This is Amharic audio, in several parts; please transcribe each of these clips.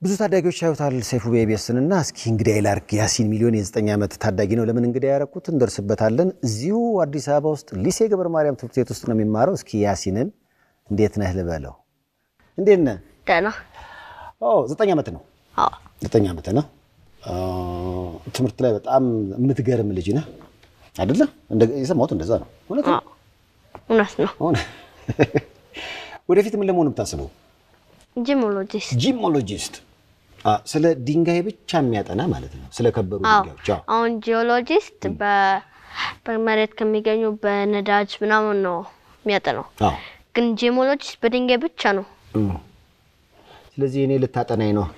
ብዙ ታዳጊዎች ያዩታል ሰይፉ በኢቢኤስን እና እስኪ እንግዲህ ላርግ ያሲን ሚሊዮን የዘጠኝ ዓመት ታዳጊ ነው። ለምን እንግዲህ ያረኩት እንደርስበታለን። እዚሁ አዲስ አበባ ውስጥ ሊሴ ገብረ ማርያም ትምህርት ቤት ውስጥ ነው የሚማረው። እስኪ ያሲንን እንዴት ነህ ልበለው። እንዴት ነህ? ደህና ዘጠኝ ዓመት ነው። አዎ ዘጠኝ ዓመት ነው። ትምህርት ላይ በጣም የምትገርም ልጅ ነህ አይደለ? የሰማሁት እንደዛ ነው። እውነት ነው? አዎ እውነት ነው። አሁን ወደፊት ምን ለመሆን የምታስበው? ጂሞሎጂስት ጂኦሎጂስት። ስለ ድንጋይ ብቻ የሚያጠና ማለት ነው። ስለ ከበሩ አዎ ድንጋዮች። አዎ። አሁን ጂኦሎጂስት በ- በመሬት ከሚገኙ በነዳጅ ምናምን ነው የሚያጠናው። አዎ። ግን ጂሞሎጂስት በድንጋይ ብቻ ነው። እም። ስለዚህ እኔ ልታጠናኝ ነው።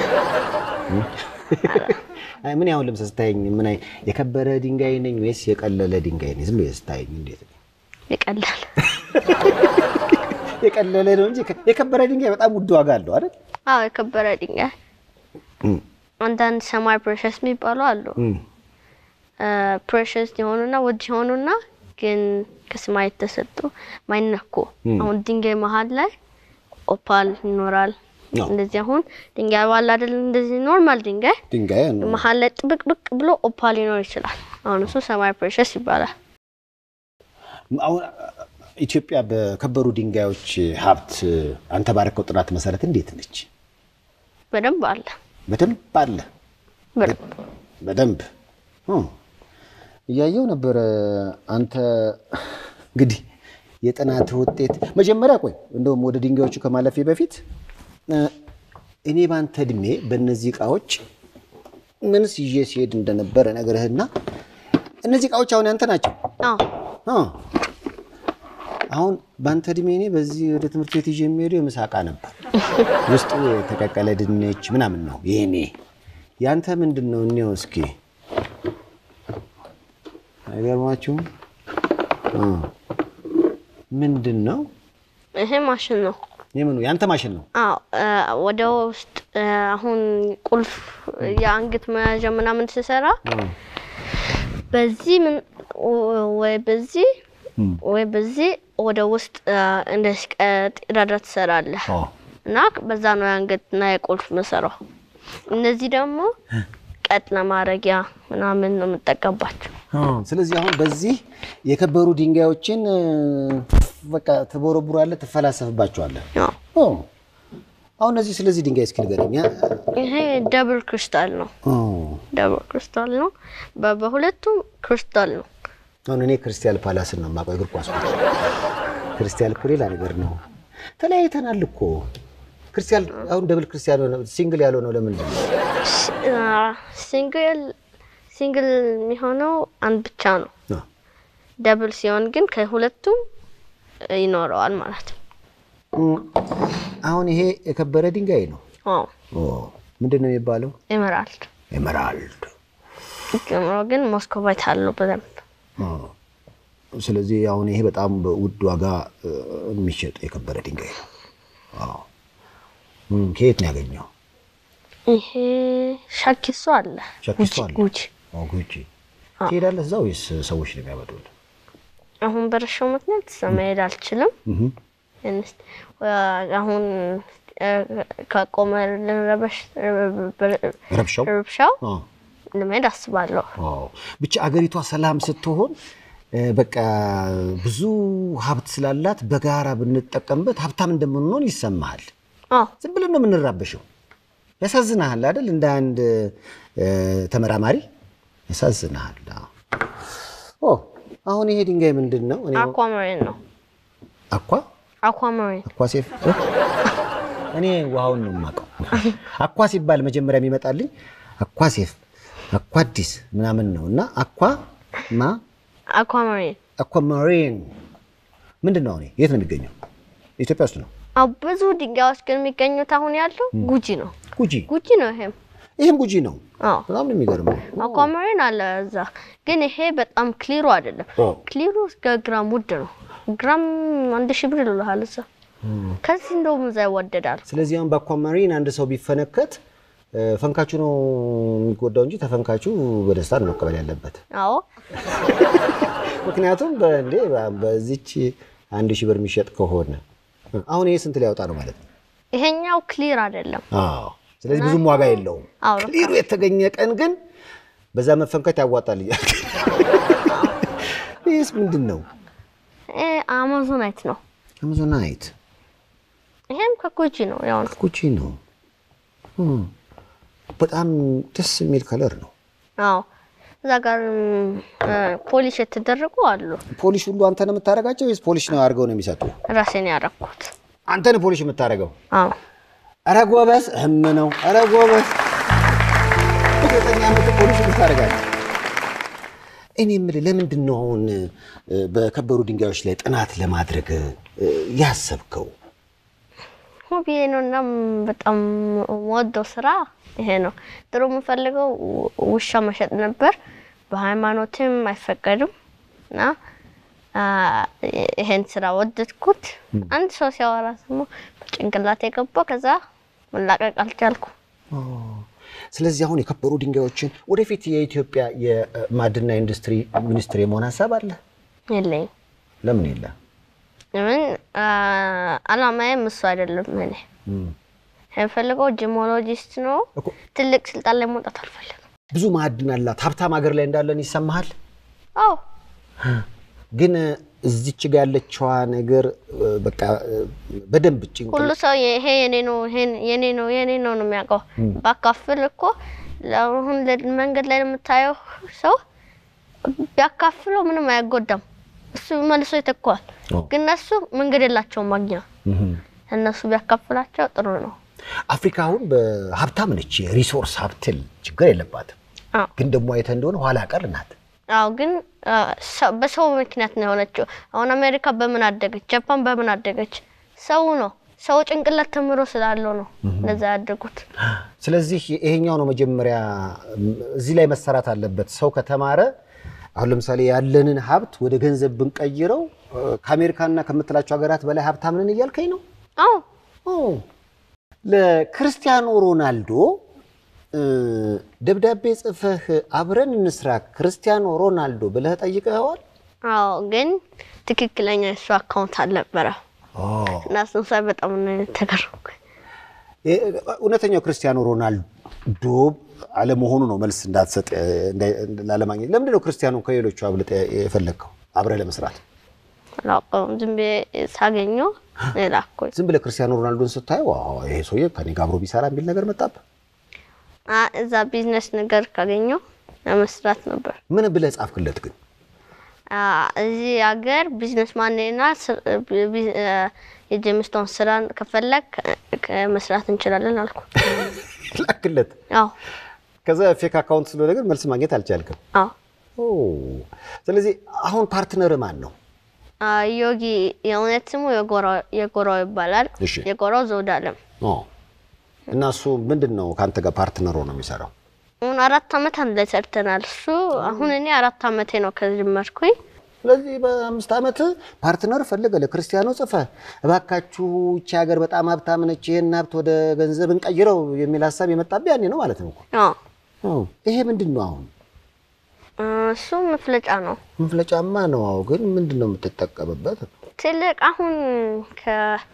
አይ ምን ያሁን ልምሰ ስታየኝ ምን አይ የከበረ ድንጋይ ነኝ ወይስ የቀለለ ድንጋይ ነኝ? ዝም ብለህ ስታየኝ እንዴት ነው? ይቀላል። የቀለለ ነው እንጂ የከበረ ድንጋይ በጣም ውድ ዋጋ አለው አይደል? አዎ የከበረ ድንጋይ እም። አንዳንድ ሰማይ ፕሬሸስ የሚባሉ አሉ። እም። ፕሬሸስ የሆኑና ውድ የሆኑና ግን ከሰማይ የተሰጡ ማይነኩ። አሁን ድንጋይ መሀል ላይ ኦፓል ይኖራል። አዎ። እንደዚህ አሁን ድንጋይ ባለ አይደል? እንደዚህ ኖርማል ድንጋይ ድንጋይ ነው። መሀል ላይ ጥብቅብቅ ብሎ ኦፓል ሊኖር ይችላል። አሁን እሱ ሰማይ ፕሬሸስ ይባላል። አሁን ኢትዮጵያ በከበሩ ድንጋዮች ሀብት አንተ ባረከው ጥናት መሰረት እንዴት ነች? በደንብ አለ። በደንብ አለ። በደንብ በደንብ እም። እያየው ነበረ። አንተ እንግዲህ የጥናት ውጤት መጀመሪያ ቆይ እንደውም ወደ ድንጋዮቹ ከማለፌ በፊት እ፣ እኔ በአንተ እድሜ በእነዚህ እቃዎች ምንስ ይዤ ሲሄድ እንደነበረ ነገርህና እነዚህ እቃዎች አሁን ያንተ ናቸው። አዎ አ፣ አሁን በአንተ እድሜ እኔ በዚህ ወደ ትምህርት ቤት ይዤ የሚሄደው የምሳ እቃ ነበር። ውስጡ የተቀቀለ ድንች ምናምን ነው የኔ። ያንተ ምንድን ነው? እኔው እስኪ አይገርማችሁም? አ፣ ምንድን ነው? ይሄ ማሽን ነው። የምኑ ያንተ ማሽን ነው? አዎ እ፣ ወደ ውስጥ እ፣ አሁን ቁልፍ የአንገት መያዣ ምናምን ስሰራ በዚህ ምን ወይ በዚህ ወይ በዚህ ወደ ውስጥ እ፣ እንደዚህ ቀዳዳ ትሰራለህ አዎ። እና በዛ ነው የአንገትና የቁልፍ መሰራው። እነዚህ ደግሞ ቀጥ ለማድረጊያ ምናምን ነው የምጠቀምባቸው። ስለዚህ አሁን በዚህ የከበሩ ድንጋዮችን እ፣ በቃ ትቦረቡራለህ፣ ትፈላሰፍባቸዋለህ። አዎ። ኦ፣ አሁን እነዚህ ስለዚህ ድንጋይ እስኪ ንገረኝ። ያ- ይሄ ደብል ክሪስታል ነው። ኦ፣ ደብል ክሪስታል ነው። በ- በሁለቱም ክሪስታል ነው። አሁን እኔ ክርስቲያል ፓላስን ነው የማውቀው እግር ኳስ ኳስ ክርስቲያል እኮ ሌላ ነገር ነው። ተለያይተናል እኮ ክርስቲያል አሁን ደብል ክርስቲያን ሆነ ሲንግል ያልሆነው ለምንድን ነው? ሲንግል ሲንግል የሚሆነው አንድ ብቻ ነው። አዎ። ደብል ሲሆን ግን ከሁለቱም ይኖረዋል ማለት ነው። እም፣ አሁን ይሄ የከበረ ድንጋይ ነው። አዎ ኦ፣ ምንድን ነው የሚባለው? ኤመራልድ ኤመራልድ። ጀምሮ ግን ሞስኮቫይት አለው በደንብ ኦ፣ ስለዚህ አሁን ይሄ በጣም በውድ ዋጋ እ፣ የሚሸጥ የከበረ ድንጋይ ነው። አዎ። እም፣ ከየት ነው ያገኘው? ይሄ ሻኪሶ አለ ሻኪሶ አለ? ጉጂ ኦ፣ ጉጂ ትሄዳለህ እዛ ወይስ ሰዎች ነው የሚያመጡልህ? አሁን በረሻው ምክንያት እዛ መሄድ አልችልም። እህ፣ እንስ- አሁን እ፣ ከቆመ ረበሽ ረብሻው ረብሻው አዎ። ለመሄድ አስባለሁ። አዎ ብቻ አገሪቷ ሰላም ስትሆን እ፣ በቃ ብዙ ሀብት ስላላት በጋራ ብንጠቀምበት ሀብታም እንደምንሆን ይሰማሃል። አዎ ዝም ብለን ነው የምንራበሸው። ያሳዝናሃል አይደል? እንደ አንድ እ፣ ተመራማሪ ያሳዝናሃል። አዎ። ኦ አሁን ይሄ ድንጋይ ምንድን ነው? እኔ አኳማሪን ነው። አኳ አኳማሪን አኳ ሴፍ እኔ ውሃውን ነው የማውቀው። አኳ ሲባል መጀመሪያ የሚመጣልኝ አኳ ሴፍ አኳ አዲስ ምናምን ነው እና አኳ ማ አኳማሪን አኳማሪን ምንድን ነው? አሁን የት ነው የሚገኘው? ኢትዮጵያ ውስጥ ነው። አዎ ብዙ ድንጋዮች ግን የሚገኙት አሁን ያለው ጉጂ ነው። ጉጂ ጉጂ ነው ይሄም። ይህም ጉጂ ነው። አዎ በጣም ነው የሚገርመው። አኳማሪን አለ እዛ። ግን ይሄ በጣም ክሊሩ አይደለም። ኦ። ክሊሩ እስከ ግራም ውድ ነው። ግራም አንድ ሺህ ብር ይልሃል እዛ። ከዚህ እንደውም እዛ ይወደዳል። ስለዚህ አሁን በአኳማሪን አንድ ሰው ቢፈነከት እ፣ ፈንካቹ ነው የሚጎዳው እንጂ ተፈንካቹ በደስታ ነው መቀበል ያለበት። አዎ ምክንያቱም በእንዴ በዚች አንድ ሺህ ብር የሚሸጥ ከሆነ አሁን ይሄ ስንት ሊያወጣ ነው ማለት ነው? ይሄኛው ክሊር አይደለም። አዎ ስለዚህ ብዙም ዋጋ የለውም። አዎ፣ ክሊሩ የተገኘ ቀን ግን በዛ መፈንከት ያዋጣል እያልክ ይህስ ምንድን ነው? ይሄ አማዞናይት ነው። አማዞናይት ይሄም ከኮጂ ነው። ያው ነው። ኩቺ ነው። እም፣ በጣም ደስ የሚል ከለር ነው። አዎ እዛ ጋር ፖሊሽ የተደረጉ አሉ። ፖሊሽ ሁሉ አንተ ነው የምታደርጋቸው ወይስ ፖሊሽ ነው አድርገው ነው የሚሰጡ? ራሴን ያረኩት። አንተ ነው ፖሊሽ የምታደርገው? አዎ ኧረ ጎበዝ እህም ነው። ኧረ ጎበዝ ዘጠኝ ዓመት ፖሊሽ የምታደርጋቸው። እኔ የምልህ ለምንድን ነው አሁን እ፣ በከበሩ ድንጋዮች ላይ ጥናት ለማድረግ እ፣ ያሰብከው? ሆቢዬ ነው እና በጣም የምወደው ስራ ይሄ ነው። ድሮ የምፈልገው ውሻ መሸጥ ነበር። በሃይማኖትም አይፈቀድም እና አ፣ ይሄን ስራ ወደድኩት። አንድ ሰው ሲያወራ ደግሞ በጭንቅላት የገባው ከዛ መላቀቅ አልቻልኩ። ስለዚህ አሁን የከበሩ ድንጋዮችን ወደፊት የኢትዮጵያ የማዕድንና ኢንዱስትሪ ሚኒስትር የመሆን ሀሳብ አለ? የለኝም። ለምን የለ? ለምን አ፣ አላማዬም እሱ አይደለም። እኔ የምፈልገው ጂሞሎጂስት ነው። እኮ ትልቅ ስልጣን ላይ መውጣት አልፈልግም። ብዙ ብዙ ማዕድን አላት ሀብታም ሀገር ላይ እንዳለን ይሰማሃል? አዎ ግን እዚች ጋ ያለችዋ ነገር እ፣ በቃ እ፣ በደንብ ጭንቅ ሁሉ ሰው ይሄ የኔ ነው ይሄን የኔ ነው የኔ ነው ነው የሚያውቀው። ባካፍል እኮ አሁን ለ- መንገድ ላይ የምታየው ሰው ቢያካፍለው ምንም አያጎዳም። እሱ መልሶ ይተካዋል። አዎ። ግን እነሱ መንገድ የላቸውም ማግኛ። እህም። እነሱ ቢያካፍላቸው ጥሩ ነው። አፍሪካ አሁን በሀብታም ነች፣ የሪሶርስ ሀብትል ችግር የለባትም። አዎ ግን ደግሞ አይተህ እንደሆነ ኋላ ቀር ናት። አዎ ግን አ፣ ሰው- በሰው ምክንያት ነው የሆነችው። አሁን አሜሪካ በምን አደገች? ጃፓን በምን አደገች? ሰው ነው ሰው ጭንቅላት ተምሮ ስላለው ነው እነዛ ያደጉት። ስለዚህ ይሄኛው ነው መጀመሪያ እም፣ እዚህ ላይ መሰራት አለበት። ሰው ከተማረ አሁን ለምሳሌ ያለንን ሀብት ወደ ገንዘብ ብንቀይረው እ፣ ከአሜሪካና ከምትላቸው ሀገራት በላይ ሀብታም ነን እያልከኝ ነው? አዎ ኦ፣ ለክርስቲያኖ ሮናልዶ እ፣ ደብዳቤ ጽፈህ አብረን እንስራ ክርስቲያኖ ሮናልዶ ብለህ ጠይቀኸዋል? አዎ ግን ትክክለኛ የሱ አካውንት አልነበረ ኦ፣ እና እሱን ሳይ በጣም ነው የተገረምኩት። እ፣ እውነተኛው ክርስቲያኖ ሮናልዶ አለመሆኑ ነው መልስ እንዳትሰጥ እ፣ እንዳይ- ላለማግኘት። ለምንድን ነው ክርስቲያኖ ከሌሎቹ አብልጠህ የፈለግከው አብረህ ለመስራት? አላውቀውም ዝም ብዬ ሳገኘው ላኩኝ። ዝም ብለህ ክርስቲያኖ ሮናልዶን ስታየው ዋው ይሄ ሰውዬ ከኔ ጋር አብሮ ቢሰራ የሚል ነገር መጣብህ? አ፣ እዛ ቢዝነስ ነገር ካገኘው ለመስራት ነበር። ምን ብለህ ጻፍክለት ግን? አ፣ እዚህ ሀገር ቢዝነስ ማንና የጄምስቶን ስራን ከፈለግ መስራት እንችላለን አልኩ። ላክለት። አዎ ከዛ ፌክ አካውንት ስለሆነ ግን መልስ ማግኘት አልቻልክም። አዎ ኦ፣ ስለዚህ አሁን ፓርትነር ማን ነው? አ፣ ዮጊ የእውነት ስሙ የጎራው- የጎራው ይባላል። እሺ። የጎራው ዘውድ አለም ኦ፣ እና እሱ ምንድን ነው ከአንተ ጋር ፓርትነር ሆኖ የሚሰራው? አሁን አራት አመት አንድ ላይ ሰርተናል። እሱ አሁን እኔ አራት አመቴ ነው ከጀመርኩኝ። ስለዚህ በአምስት ዓመት ፓርትነር ፈልገ ለክርስቲያኖ ጽፈ እባካችሁ ይቺ ሀገር በጣም ሀብታም ነች፣ ይህን ሀብት ወደ ገንዘብ እንቀይረው የሚል ሀሳብ የመጣብህ ያኔ ነው ማለት ነው እኮ። አዎ ኦ፣ ይሄ ምንድን ነው አሁን? አ፣ እሱ መፍለጫ ነው መፍለጫማ ነው። አዎ፣ ግን ምንድን ነው የምትጠቀምበት? ትልቅ አሁን ከ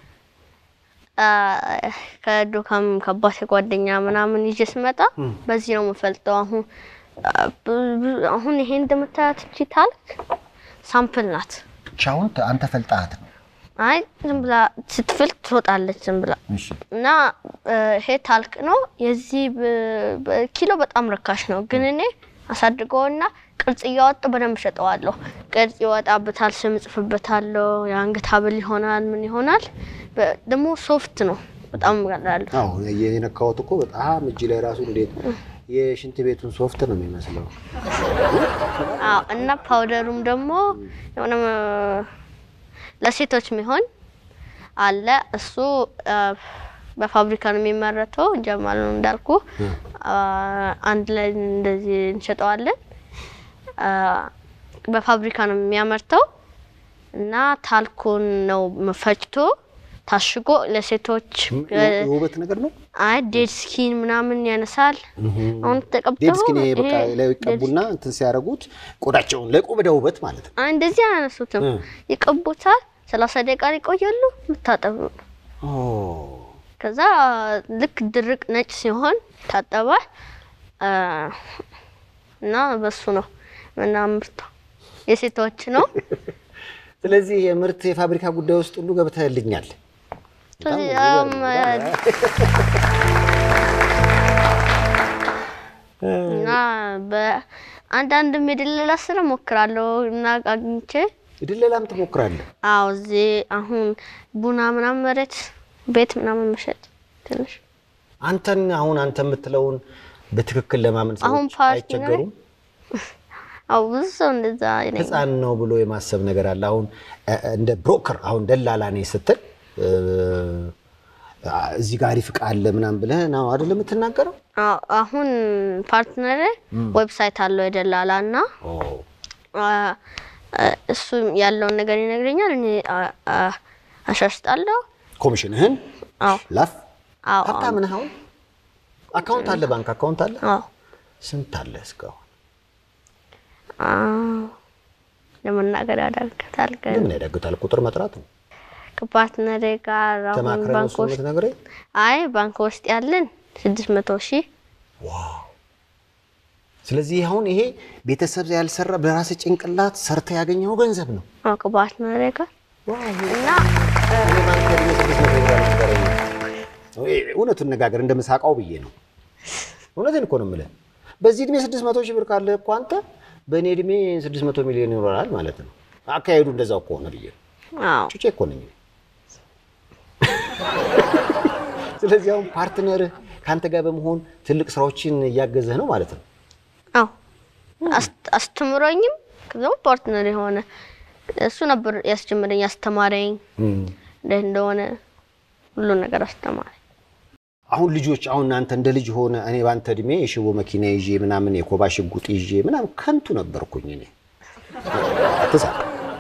አ፣ ከዱካም ከአባቴ ጓደኛ ምናምን ይዤ ስመጣ በዚህ ነው የምፈልጠው። አሁን አ፣ ብዙ- ብዙ- አሁን ይሄ እንደምታያት እቺ ታልክ ሳምፕል ናት። ቻውን አንተ ፈልጣት ነው። አይ ዝም ብላ ስትፍል ትሮጣለች ዝም ብላ እሺ እና እ፣ ይሄ ታልክ ነው። የዚህ ብ- በ- ኪሎ በጣም ርካሽ ነው፣ ግን እኔ አሳድገውና ቅርጽ እያወጡ በደንብ ሸጠዋለሁ። ቅርጽ ይወጣበታል፣ ስም ጽፍበታለሁ። የአንገት ሀብል ይሆናል፣ ምን ይሆናል። በ- ደግሞ ሶፍት ነው፣ በጣም ቀላል። አዎ የነካሁት እኮ በጣም እጅ ላይ ራሱ እንዴት የሽንት ቤቱን ሶፍት ነው የሚመስለው። አዎ እና ፓውደሩም ደግሞ የሆነ እ፣ ለሴቶች የሚሆን አለ። እሱ እ፣ በፋብሪካ ነው የሚመረተው። ጀማል ነው እንዳልኩ አ፣ አንድ ላይ እንደዚህ እንሸጠዋለን። አ፣ በፋብሪካ ነው የሚያመርተው እና ታልኩን ነው ፈጭቶ ታሽጎ ለሴቶች እ፣ የውበት ነገር ነው። አይ ዴድ ስኪን ምናምን ያነሳል። አሁን ተቀብተው ዴድ ስኪን ይሄ በቃ ይሄ ላይ ዴድ ይቀቡና እንትን ሲያደርጉት ቆዳቸውን ለቆዳ ውበት ማለት ነው። አይ እንደዚህ አያነሱትም። እ። ይቀቡታል። ሰላሳ ደቂቃ ይቆያሉ። የምታጠቡ ነው። ኦ ከዛ ልክ ድርቅ ነጭ ሲሆን ታጠበ አ፣ እና በሱ ነው ምናምርተው የሴቶች ነው። ስለዚህ የምርት የፋብሪካ ጉዳይ ውስጥ ሁሉ ገብተህልኛል። በጣም ስለዚህ የሚገርም አም፣ በጣም እና በአንዳንድ የድለላ ስራ ሞክራለሁ እና አግኝቼ ድለላም ትሞክራለህ? አዎ እዚህ አሁን ቡና ምናምን መሬት ቤት ምናምን መሸጥ ትንሽ አንተን አሁን አንተ የምትለውን በትክክል ለማመን አሁን ሰዎች ፓርቲ አይቸገሩም? አዎ ብዙ ሰው እንደዛ ይለኛል። ህፃን ነው ብሎ የማሰብ ነገር አለ። አሁን እ፣ እንደ ብሮከር አሁን ደላላ ነኝ ስትል እ፣ እዚህ ጋር አሪፍ ዕቃ አለ ምናምን ብለህ ነው አይደል የምትናገረው? አዎ አሁን ፓርትነር ዌብሳይት አለው የደላላ እና ኦ፣ አ፣ አ፣ እሱ ያለውን ነገር ይነግረኛል። እኔ አ- አ- አሻሽጣለሁ። ኮሚሽንህን አዎ ላፍ አዎ ሀብታም ነህ። አሁን አካውንት አለ፣ ባንክ አካውንት አለ። አዎ ስንት አለ እስካሁን? አዎ ለመናገር ያዳግታል። ግን ለምን ያዳግታል? ቁጥር መጥራት ነው። ከፓርትነሬ ጋር አሁን ተማክረህ ነው ባንክ እሱ ውስጥ የምትነግረኝ? አይ ባንክ ውስጥ ያለን ስድስት መቶ ሺህ ስለዚህ አሁን ይሄ ቤተሰብ ያልሰራ በራስህ ጭንቅላት ሰርተ ያገኘው ገንዘብ ነው። አዎ ከፓርትነሬ ጋር እና እኔ ባንክ እድሜ ስድስት መቶ ብር አልነበረኝም። እውነቱን ነጋገር እንደምሳቃው ብዬ ነው። እውነትን እኮ ነው የምልህ። በዚህ እድሜ ስድስት መቶ ሺህ ብር ካለ እኮ አንተ በእኔ እድሜ ስድስት መቶ ሚሊዮን ይኖራል ማለት ነው። አካሄዱ እንደዛው ከሆነ ብዬ ነው። አዎ ጩጬ እኮ ነኝ። እኔ። ስለዚህ አሁን ፓርትነርህ ከአንተ ጋር በመሆን ትልቅ ስራዎችን እያገዘህ ነው ማለት ነው። አዎ አስ- አስተምሮኝም ከዛም ፓርትነር የሆነ እሱ ነበር ያስጀመረኝ ያስተማረኝ እንዴት እንደሆነ ሁሉ ነገር አስተማረኝ። አሁን ልጆች አሁን እናንተ እንደ ልጅ ሆነ እኔ ባንተ እድሜ የሽቦ መኪና ይዤ ምናምን የኮባ ሽጉጥ ይዤ ምናምን ከንቱ ነበርኩኝ። እኔ አትሳቅ፣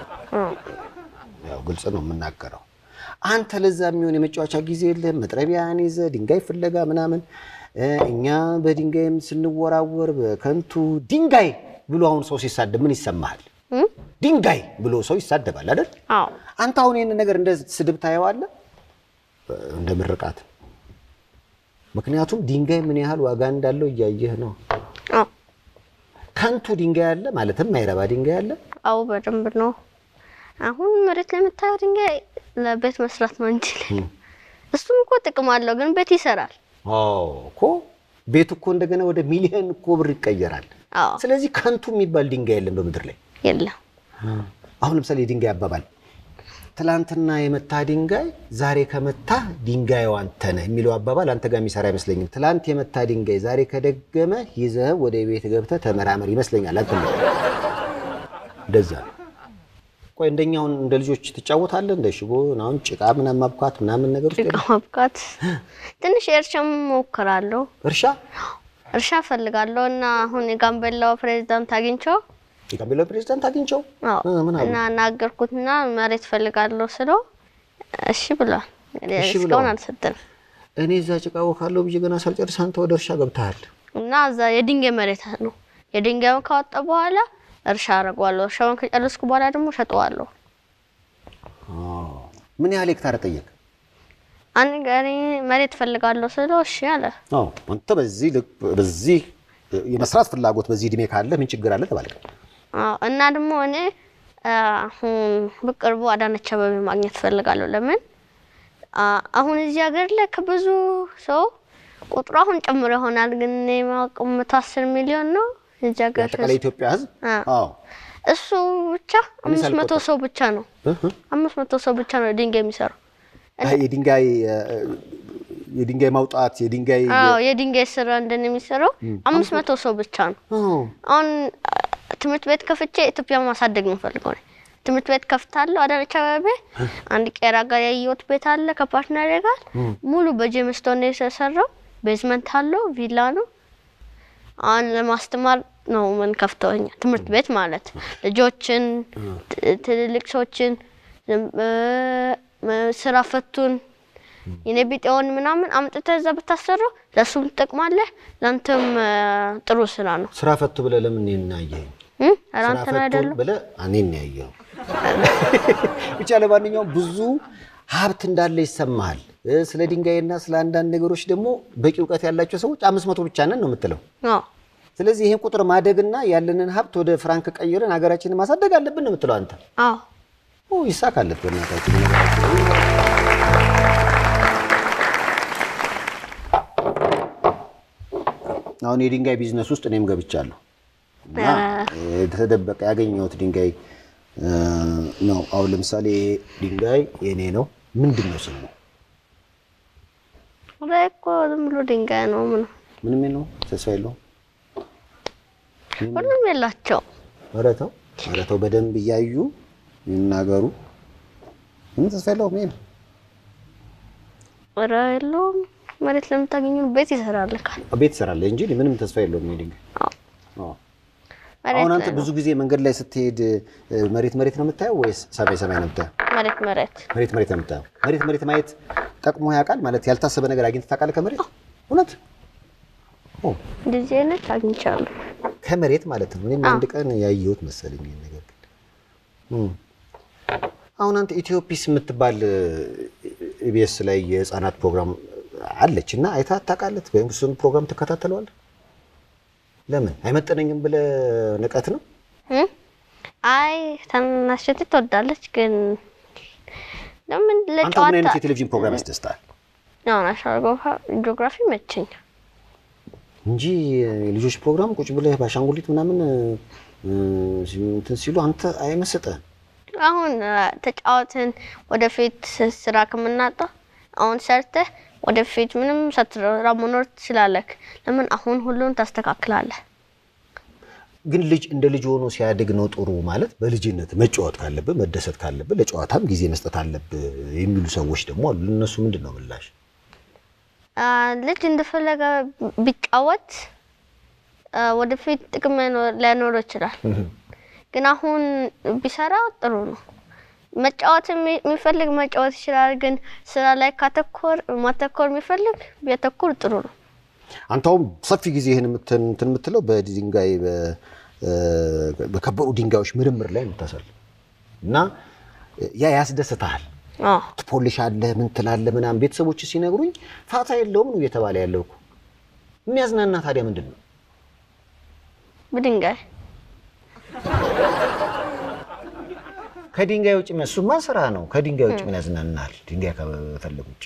ያው ግልጽ ነው የምናገረው። አንተ ለዛ የሚሆን የመጫወቻ ጊዜ የለም። መጥረቢያን ይዘ ድንጋይ ፍለጋ ምናምን እ፣ እኛ በድንጋይም ስንወራወር በከንቱ ድንጋይ ብሎ አሁን ሰው ሲሳደብ ምን ይሰማሃል? እም? ድንጋይ ብሎ ሰው ይሳደባል አይደል? አዎ አንተ አሁን ይህን ነገር እንደ ስድብ ታየዋለህ፣ እንደ ምርቃት። ምክንያቱም ድንጋይ ምን ያህል ዋጋ እንዳለው እያየህ ነው። አዎ ከንቱ ድንጋይ አለ ማለትም ማይረባ ድንጋይ አለ። አዎ በደንብ ነው። አሁን መሬት ላይ የምታየው ድንጋይ ለቤት መስራት ነው እንጂ እሱም እኮ ጥቅም አለው፣ ግን ቤት ይሰራል። አዎ እኮ ቤቱ እኮ እንደገና ወደ ሚሊዮን እኮ ብር ይቀየራል። አዎ ስለዚህ ከንቱ የሚባል ድንጋይ የለም በምድር ላይ። የለም አሁን ለምሳሌ የድንጋይ አባባል ትላንትና የመታ ድንጋይ ዛሬ ከመታ ድንጋዩ አንተ ነህ የሚለው አባባል አንተ ጋር የሚሰራ አይመስለኝም። ትላንት የመታ ድንጋይ ዛሬ ከደገመ ይዘህ ወደ ቤት ገብተህ ተመራመር ይመስለኛል። አንተ እንደዛ ነው። ቆይ እንደኛውን እንደ ልጆች ትጫወታለህ? እንደ ሽቦ አሁን ጭቃ ምናምን ማብኳት ምናምን ነገር ውስጥ ጭቃ ማብቃት ትንሽ የእርሻም ሞክራለሁ። እርሻ እርሻ ፈልጋለሁ እና አሁን የጋምቤላው ፕሬዚዳንት አግኝቸው የጋምቤላ ፕሬዚዳንት አግኝቸው አዎ እ፣ ምን አሉ? እና ናገርኩትና መሬት ፈልጋለሁ ስለው እሺ ብሏል። እንግዲህ እሺ እስካሁን ብለዋል። አልሰጠንም እኔ እዛ ጭቃ ወካለሁ ብዬ ገና ሳልጨርስ አንተ ወደ እርሻ ገብተሃል። እና እዛ የድንጋይ መሬት ነው። የድንጋዩን ካወጣ በኋላ እርሻ አደርገዋለሁ። እርሻውን ከጨረስኩ በኋላ ደግሞ ሸጠዋለሁ። ምን ያህል ሄክታር ጠየቅ? አንድ ገሪ መሬት ፈልጋለሁ ስለው እሺ አለ። አዎ አንተ በዚህ ልክ በዚህ የመስራት ፍላጎት በዚህ እድሜ ካለ ምን ችግር አለ ተባለ። አዎ እና ደግሞ እኔ አሁን በቅርቡ አዳነች አቤቤ ማግኘት ፈልጋለሁ። ለምን አ- አሁን እዚህ ሀገር ላይ ከብዙ ሰው ቁጥሩ አሁን ጨምሮ ይሆናል፣ ግን እኔ የማውቀው መቶ አስር ሚሊዮን ነው እዚህ ሀገር አጠቃላይ ኢትዮጵያ ሕዝብ አ- አዎ እሱ ብቻ አምስት መቶ ሳልቆጥር። ሰው ብቻ ነው እህ፣ አምስት መቶ ሰው ብቻ ነው ድንጋይ የሚሰራው። አይ የድንጋይ የድንጋይ ማውጣት የድንጋይ አዎ የድንጋይ ስራ እንደን የሚሰራው አምስት መቶ ሰው ብቻ ነው። አዎ አሁን አ፣ ትምህርት ቤት ከፍቼ ኢትዮጵያ ማሳደግ ነው ፈልገው ነው። ትምህርት ቤት ከፍታለሁ። አዳነች አቤቤ አንድ ቄራ ጋር ያየሁት ቤት አለ ከፓርትነር ጋር ሙሉ በጄምስቶን ነው የተሰራው። ቤዝመንት አለው፣ ቪላ ነው። አሁን ለማስተማር ነው ምን ከፍተው እኛ ትምህርት ቤት ማለት ልጆችን፣ ት- ትልልቅ ሰዎችን፣ ዝም- እ፣ ም- ስራ ፈቱን የኔ ቢጤውን ምናምን አምጥተህ እዛ ብታሰራው ለእሱም ትጠቅማለህ፣ ለአንተም እ፣ ጥሩ ስራ ነው። ስራ ፈቱ ብለህ ለምን እኔን አየኸኝ? እ? ኧረ ስራ አንተን ፈቱ አይደለም ብለህ እኔን ያየኸው። ብቻ ለማንኛውም ብዙ ሀብት እንዳለ ይሰማሃል። እ፣ ስለ ድንጋይና ስለ አንዳንድ ነገሮች ደግሞ በቂ እውቀት ያላቸው ሰዎች አምስት መቶ ብቻ ነን ነው የምትለው። አዎ ስለዚህ ይሄን ቁጥር ማደግና ያለንን ሀብት ወደ ፍራንክ ቀይረን ሀገራችንን ማሳደግ አለብን ነው የምትለው አንተ። አዎ ኦ ይሳካለት በእናታችን ነገራችን። አሁን የድንጋይ ቢዝነስ ውስጥ እኔም ገብቻለሁ እና የተደበቀ ያገኘሁት ድንጋይ እ፣ ነው። አሁን ለምሳሌ ይሄ ድንጋይ የኔ ነው። ምንድን ነው ስሙ? ላይ እኮ ዝም ብሎ ድንጋይ ነው። ምን ምንም ነው ተስፋ የለውም። ሁሉም የላቸው ኧረ ተው ኧረ ተው፣ በደንብ እያዩ ይናገሩ። ምንም ተስፋ የለውም። ይሄ ነው ኧረ የለውም። መሬት ለምታገኙ ቤት ይሰራልካል። ቤት ትሰራለህ እንጂ ምንም ተስፋ የለውም ይሄ ድንጋይ። አዎ አዎ። መሬት አሁን አንተ ላይ ነው። ብዙ ጊዜ መንገድ ላይ ስትሄድ እ፣ መሬት መሬት ነው የምታየው ወይስ ሰማይ ሰማይ ነው የምታየው? መሬት መሬት መሬት መሬት ነው የምታየው። መሬት መሬት ማየት ጠቅሞ ያውቃል ማለት ያልታሰበ ነገር አግኝተህ ታውቃለህ ከመሬት? እውነት ኦ፣ እንደዚህ አይነት አግኝቻለሁ። ከመሬት ማለት ነው። እኔም አንድ ቀን ያየሁት መሰለኝ ይሄን ነገር ግን እም። አሁን አንተ ኢትዮፒስ የምትባል ኢቢኤስ ላይ የህፃናት ፕሮግራም አለች እና አይተሃት ታውቃለህ? ወይም እሱን ፕሮግራም ትከታተለዋለህ? ለምን አይመጠነኝም ብለህ ንቀት ነው? እ? አይ ታናሽ እህቴ ትወዳለች፣ ግን ለምን አንተ ምን ለጨዋታ አይነት የቴሌቪዥን ፕሮግራም ያስደስታል? ነው ናሽናል ጂኦግራፊ ይመቸኛል። እንጂ የልጆች ፕሮግራም ቁጭ ብለህ በአሻንጉሊት ምናምን እ፣ እንትን ሲሉ አንተ አይመስጥህም? አሁን አ፣ ተጫወትን ወደፊት ስራ ከምናጣ አሁን ሰርተህ ወደፊት ምንም ሳትሰራ መኖር ትችላለህ። ለምን አሁን ሁሉን ታስተካክላለህ? ግን ልጅ እንደ ልጅ ሆኖ ሲያድግ ነው ጥሩ ማለት። በልጅነት መጫወት ካለብህ መደሰት ካለብህ ለጨዋታም ጊዜ መስጠት አለብህ የሚሉ ሰዎች ደግሞ አሉ። ለእነሱ ምንድን ነው ምላሽ? አ፣ ልጅ እንደፈለገ ቢጫወት አ፣ ወደፊት ጥቅም ላይኖ- ላይኖረው ይችላል። ግን አሁን ቢሰራ ጥሩ ነው። መጫወት የሚ- የሚፈልግ መጫወት ይችላል። ግን ስራ ላይ ካተኮር ማተኮር የሚፈልግ ቢያተኮር ጥሩ ነው። አንተ አሁን ሰፊ ጊዜ ይህን እንትን እንትን የምትለው በድንጋይ በ- እ፣ በከበሩ ድንጋዮች ምርምር ላይ የምታሳልፍ እና ያ ያስደስትሃል። አዎ ትፖልሻለህ፣ ምን ትላለህ ምናምን። ቤተሰቦች ሲነግሩኝ ፋታ የለውም ነው እየተባለ ያለው እኮ። የሚያዝናና ታዲያ ምንድን ነው? በድንጋይ ከድንጋይ ውጭ እሱማ ስራ ነው። ከድንጋይ ውጭ ምን ያዝናናል? ድንጋይ ከመፈለግ ውጭ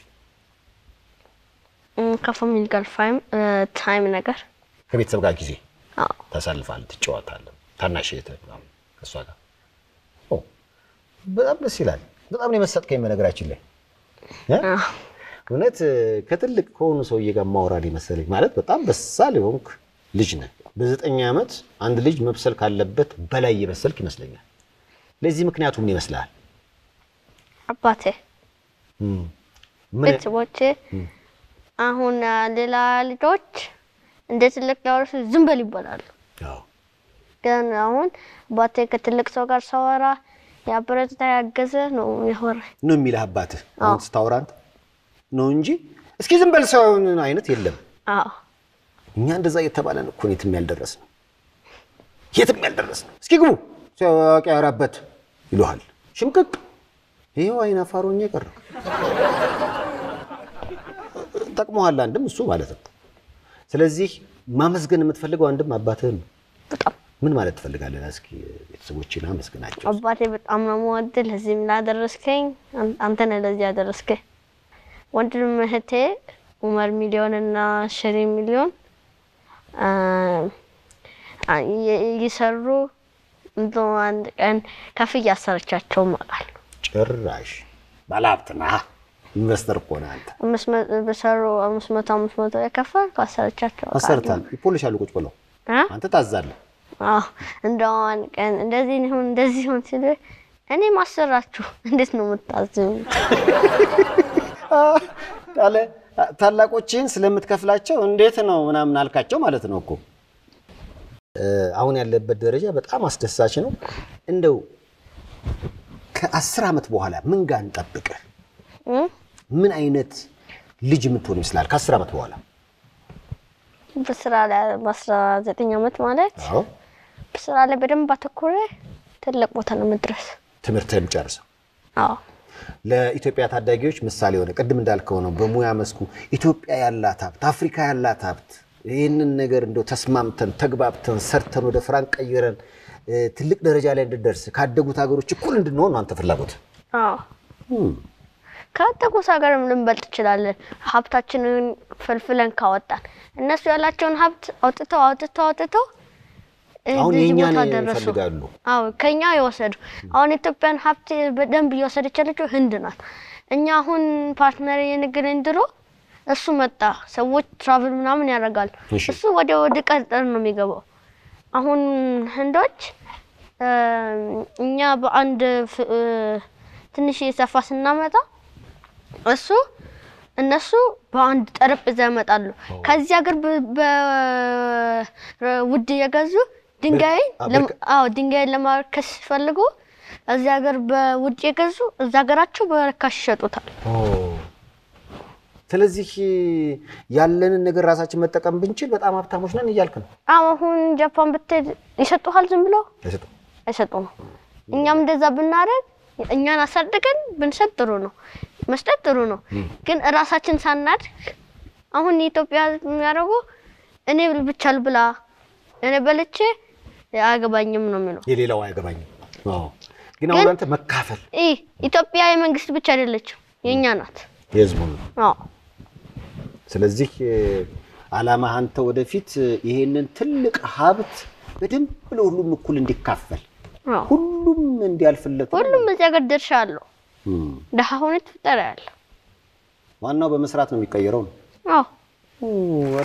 እም፣ ከፋሚሊ ጋር ፋይም ታይም ነገር ከቤተሰብ ጋር ጊዜ አዎ ታሳልፋለህ፣ ትጫወታለህ። ታናሽ እህትህ ምናምን ከእሷ ጋር ኦ፣ በጣም ደስ ይላል። በጣም ነው የመሰጥከኝ በነገራችን ላይ እ? አዎ እውነት ከትልቅ ከሆኑ ሰውዬ ጋር ማውራድ መሰለኝ። ማለት በጣም በሳል የሆንክ ልጅ ነህ። በዘጠኝ ዓመት አንድ ልጅ መብሰል ካለበት በላይ የበሰልክ ይመስለኛል። ለዚህ ምክንያቱ ምን ይመስልሃል? አባቴ እም፣ ምን ቤተሰቦቼ አሁን አ፣ ሌላ ልጆች እንደ ትልቅ ሊያወሩ ዝም በል ይባላሉ። አዎ። ግን አሁን አባቴ ከትልቅ ሰው ጋር ሳወራ ያበረታታ ያገዘ ነው የሚያወራኝ። ነው የሚልህ አባትህ አሁን ስታወራ አንተ ነው እንጂ እስኪ ዝም በል ሰውን አይነት የለም። አዎ እኛ እንደዛ እየተባለን እኮ ነው የትም ያልደረስ ነው የትም ያልደረስ ነው። እስኪ ግቡ ሲያዋቂ ያወራበት ይሉሃል። ሽምቅቅ ይኸው አይን አፋሮኛ የቀረው ጠቅሞሃል። አንድም እሱ ማለት ነው። ስለዚህ ማመስገን የምትፈልገው አንድም አባትህን ነው። በጣም ምን ማለት ትፈልጋለህ? እስኪ ቤተሰቦችን አመስግናቸው። አባቴ በጣም ነው የምወድህ። ለዚህም ላደረስከኝ አን- አንተ ነህ ለዚህ ያደረስከኝ። ወንድም እህቴ ኡመር ሚሊዮን እና ሸሪ ሚሊዮን አ፣ አ፣ የ- እየሰሩ እንደው አንድ ቀን ከፍ እያሰረቻቸው ማቃል ጭራሽ ባለሀብት ነህ፣ ኢንቨስተር እኮ ነህ አንተ። አምስት መ- በሰሩ አምስት መቶ አምስት መቶ የከፈል አሰረቻቸው አውቃለሁ። አሰርታል ይፖልሻሉ ቁጭ ብለው አ? አንተ ታዛለህ። አዎ እንደው አንድ ቀን እንደዚህ ይሁን እንደዚህ ይሁን ሲሉ እኔ ማሰራችሁ እንዴት ነው የምታዝኙ? ታለ ታላቆችህን ስለምትከፍላቸው እንዴት ነው ምናምን አልካቸው ማለት ነው እኮ። እ፣ አሁን ያለበት ደረጃ በጣም አስደሳች ነው። እንደው ከአስር ዓመት በኋላ ምን ጋር እንጠብቅህ? እም? ምን አይነት ልጅ የምትሆን ይመስላል ከአስር ዓመት በኋላ? በስራ ላይ በአስራ ዘጠኝ ዓመት ማለት አዎ በስራ ላይ በደንብ አተኮረ ትልቅ ቦታ ነው መድረስ። ትምህርትህን ጨርሰው አዎ ለኢትዮጵያ ታዳጊዎች ምሳሌ ሆነ። ቅድም እንዳልከው ነው። በሙያ መስኩ ኢትዮጵያ ያላት ሀብት፣ አፍሪካ ያላት ሀብት ይህንን ነገር እንደው ተስማምተን ተግባብተን ሰርተን ወደ ፍራንክ ቀይረን እ፣ ትልቅ ደረጃ ላይ እንድደርስ ካደጉት ሀገሮች እኩል እንድንሆን ነው አንተ ፍላጎት። አዎ ካደጉት ሀገርም ልንበልጥ እንችላለን። ሀብታችንን ፈልፍለን ካወጣን እነሱ ያላቸውን ሀብት አውጥተው አውጥተው አውጥተው አሁን እዚህ የእኛን ቦታ ደረሱ። ይፈልጋሉ። አዎ ከኛ የወሰዱ አሁን ኢትዮጵያን ሀብት በደንብ እየወሰደች ያለችው ህንድ ናት። እኛ አሁን ፓርትነር የንግድን ድሮ እሱ መጣ፣ ሰዎች ትራቭል ምናምን ያደርጋሉ። እሺ። እሱ ወደ ወደ ቀጠር ነው የሚገባው። አሁን ህንዶች እ፣ እኛ በአንድ ፍ- እ፣ ትንሽ የሰፋ ስናመጣ እሱ እነሱ በአንድ ጠረጴዛ ያመጣሉ። ከዚህ ሀገር በ- በውድ እየገዙ ድንጋይን ብር- ለም- ብር- አዎ ድንጋይን ለማርከስ ሲፈልጉ እዚህ ሀገር በውድ የገዙ እዛ ሀገራቸው በረካሽ ይሸጡታል። ስለዚህ ያለንን ነገር ራሳችን መጠቀም ብንችል በጣም ሀብታሞች ነን እያልክ ነው። አዎ አሁን ጃፓን ብትሄድ ይሰጡሃል ዝም ብለው አይሰጡም። አይሰጡም። እኛም እንደዛ ብናደርግ እኛን አሳድገን ብንሰጥ ጥሩ ነው፣ መስጠት ጥሩ ነው። ግን እራሳችን ሳናድግ አሁን የኢትዮጵያ ሕዝብ የሚያደርጉ እኔ ብቻ ልብላ እኔ በልቼ አያገባኝም ነው የሚለው። የሌላው አይገባኝም። አዎ። ግን አሁን አንተ መካፈል ይህ ኢትዮጵያ የመንግስት ብቻ አይደለችም የእኛ ናት። የህዝቡ ነው። አዎ ስለዚህ አላማ አንተ ወደፊት ይሄንን ትልቅ ሀብት በደንብ ለሁሉም እኩል እንዲካፈል አዎ። ሁሉም እንዲያልፍለት ነው። ሁሉም እዚህ ሀገር ድርሻ አለው። እም። ደሃ ሆነ ትፍጠር ያለ ዋናው በመስራት ነው የሚቀየረው ነው። አዎ ኧረ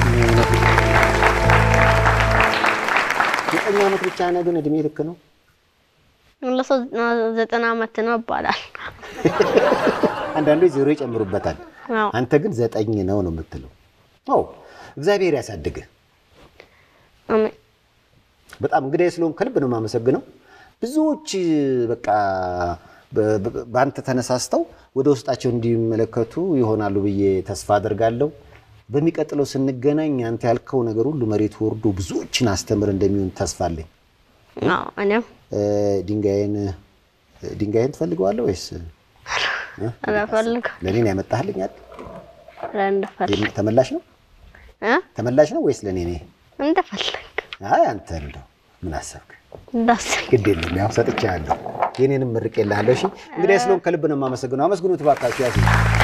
ዘጠኝ ዓመት ብቻ ነህ፣ ግን እድሜ ልክ ነው። ለሰው ዘጠና ዓመት ነው ይባላል። አንዳንዶች ዜሮ ይጨምሩበታል። አዎ አንተ ግን ዘጠኝ ነው ነው የምትለው። አዎ እግዚአብሔር ያሳድግህ። አሜን። በጣም እንግዲህ ስለሆን ከልብ ነው የማመሰግነው። ብዙዎች በቃ በ- በ- በአንተ ተነሳስተው ወደ ውስጣቸው እንዲመለከቱ ይሆናሉ ብዬ ተስፋ አደርጋለሁ። በሚቀጥለው ስንገናኝ አንተ ያልከው ነገር ሁሉ መሬት ወርዶ ብዙዎችን አስተምር እንደሚሆን ተስፋ አለኝ። አዎ እኔም እ፣ ድንጋይን ድንጋይን ትፈልገዋለህ ወይስ አላፈልግ ለእኔ ነው ያመጣህልኝ? አይደል? እንደፈልግ የም- ተመላሽ ነው እ ተመላሽ ነው ወይስ ለእኔ ነው? እንደፈልግ አይ አንተ እንደው ምን አሰብክ? እንዳሰኝ ግድ የለም ያው ሰጥቻለሁ። የኔንም ምርቄልሃለሁ። እሺ እንግዲህ ስለሆን ከልብ ነው የማመሰግነው። አመስግኑት እባካችሁ። ያዝ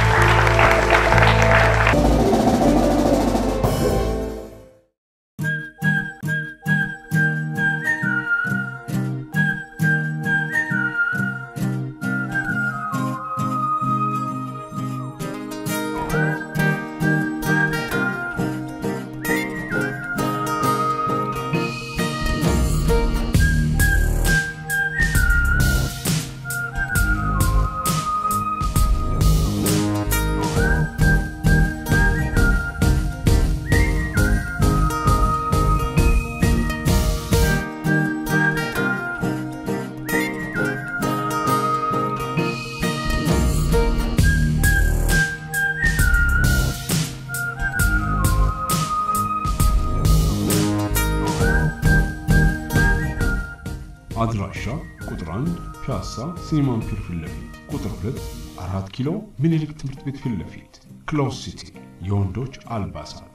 አድራሻ ቁጥር 1 ፒያሳ ሲኒማን ፒር ፊት ለፊት፣ ቁጥር 2 አራት ኪሎ ምኒልክ ትምህርት ቤት ፊት ለፊት፣ ክሎዝ ሲቲ የወንዶች አልባሳት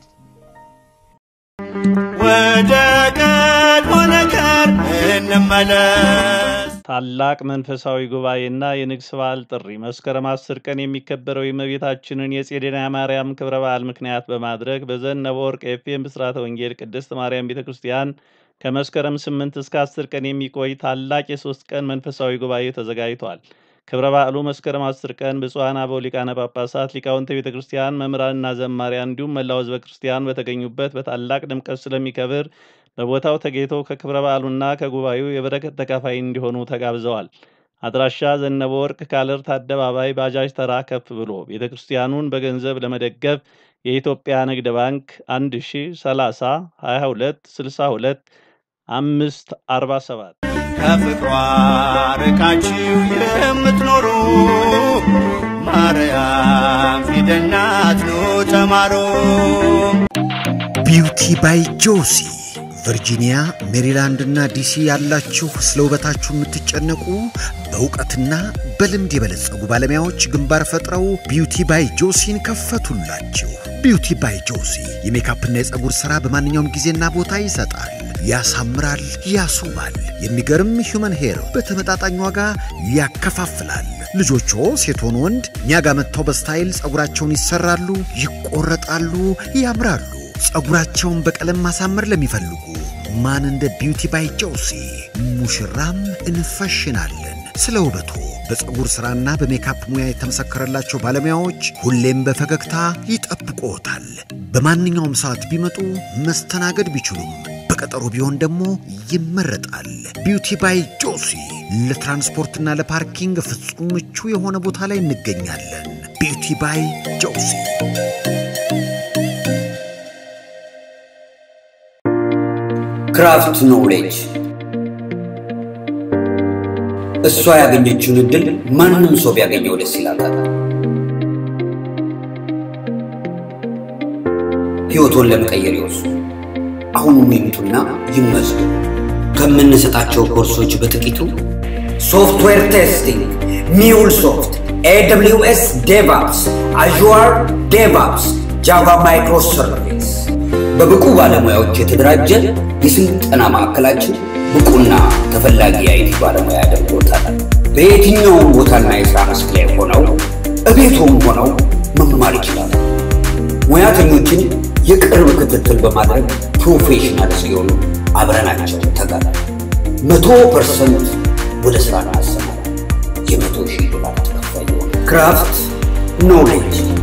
ወደ ቀድሞ ነገር እንመለስ። ታላቅ መንፈሳዊ ጉባኤና የንግስ በዓል ጥሪ መስከረም አስር ቀን የሚከበረው የእመቤታችንን የጼዴና ማርያም ክብረ በዓል ምክንያት በማድረግ በዘነበ ወርቅ ኤፍኤም ብስራተ ወንጌል ቅድስት ማርያም ቤተ ክርስቲያን ከመስከረም 8 እስከ 10 ቀን የሚቆይ ታላቅ የሶስት ቀን መንፈሳዊ ጉባኤ ተዘጋጅቷል። ክብረ በዓሉ መስከረም 10 ቀን ብፁዓን አበው ሊቃነ ጳጳሳት፣ ሊቃውንተ ቤተ ክርስቲያን፣ መምህራንና ዘማሪያን እንዲሁም መላው ሕዝበ ክርስቲያን በተገኙበት በታላቅ ድምቀት ስለሚከብር በቦታው ተገኝተው ከክብረ በዓሉና ከጉባኤው የበረከት ተካፋይ እንዲሆኑ ተጋብዘዋል። አድራሻ ዘነበ ወርቅ ካለርት አደባባይ ባጃጅ ተራ ከፍ ብሎ ቤተ ክርስቲያኑን በገንዘብ ለመደገፍ የኢትዮጵያ ንግድ ባንክ 1030 22 62 አምስት 47 ከፍቅሯ ርቃችሁ የምትኖሩ ማርያም ፊደናት ኑ ተማሩ። ቢውቲ ባይ ጆሲ ቨርጂኒያ፣ ሜሪላንድ እና ዲሲ ያላችሁ ስለ ውበታችሁ የምትጨነቁ በእውቀትና በልምድ የበለጸጉ ባለሙያዎች ግንባር ፈጥረው ቢዩቲ ባይ ጆሲን ከፈቱላችሁ። ቢዩቲ ባይ ጆሲ የሜካፕና የፀጉር ሥራ በማንኛውም ጊዜና ቦታ ይሰጣል፣ ያሳምራል፣ ያስውባል። የሚገርም ሂውመን ሄር በተመጣጣኝ ዋጋ ያከፋፍላል። ልጆቹ ሴት ሆኑ ወንድ እኛ ጋር መጥተው በስታይል ፀጉራቸውን ይሰራሉ፣ ይቆረጣሉ፣ ያምራሉ። ፀጉራቸውን በቀለም ማሳመር ለሚፈልጉ ማን እንደ ቢዩቲ ባይ ጆሲ ሙሽራም እንፈሽናለን። ስለ ውበቱ በፀጉር ሥራና በሜካፕ ሙያ የተመሰከረላቸው ባለሙያዎች ሁሌም በፈገግታ ይጠብቅዎታል። በማንኛውም ሰዓት ቢመጡ መስተናገድ ቢችሉም በቀጠሮ ቢሆን ደግሞ ይመረጣል። ቢዩቲ ባይ ጆሲ ለትራንስፖርትና ለፓርኪንግ ፍጹም ምቹ የሆነ ቦታ ላይ እንገኛለን። ቢዩቲ ባይ ጆሲ ክራፍት ኖሌጅ እሷ ያገኘችውን እድል ማንም ሰው ቢያገኘው ደስ ይላታል። ሕይወቶን ለመቀየር ይወሱ። አሁኑኑ ይምጡና ይመዝገቡ። ከምንሰጣቸው ኮርሶች በጥቂቱ ሶፍትዌር ቴስቲንግ፣ ሚውል ሶፍት፣ ኤደብሊውኤስ ዴቫፕስ፣ አዥዋር ዴቫፕስ፣ ጃቫ ማይክሮ ሰርቪስ በብቁ ባለሙያዎች የተደራጀ የስልጠና ማዕከላችን ብቁና ተፈላጊ የአይቲ ባለሙያ ያደርጎታል። በየትኛውም ቦታና የሥራ መስክ ላይ ሆነው እቤቶም ሆነው መማር ይችላሉ። ሙያተኞችን የቅርብ ክትትል በማድረግ ፕሮፌሽናል ሲሆኑ አብረናቸው ተጋር መቶ ፐርሰንት ወደ ሥራ እናሰማለን። የመቶ ሺህ ዶላር ተከፋይ የሆነ ክራፍት ኖሌጅ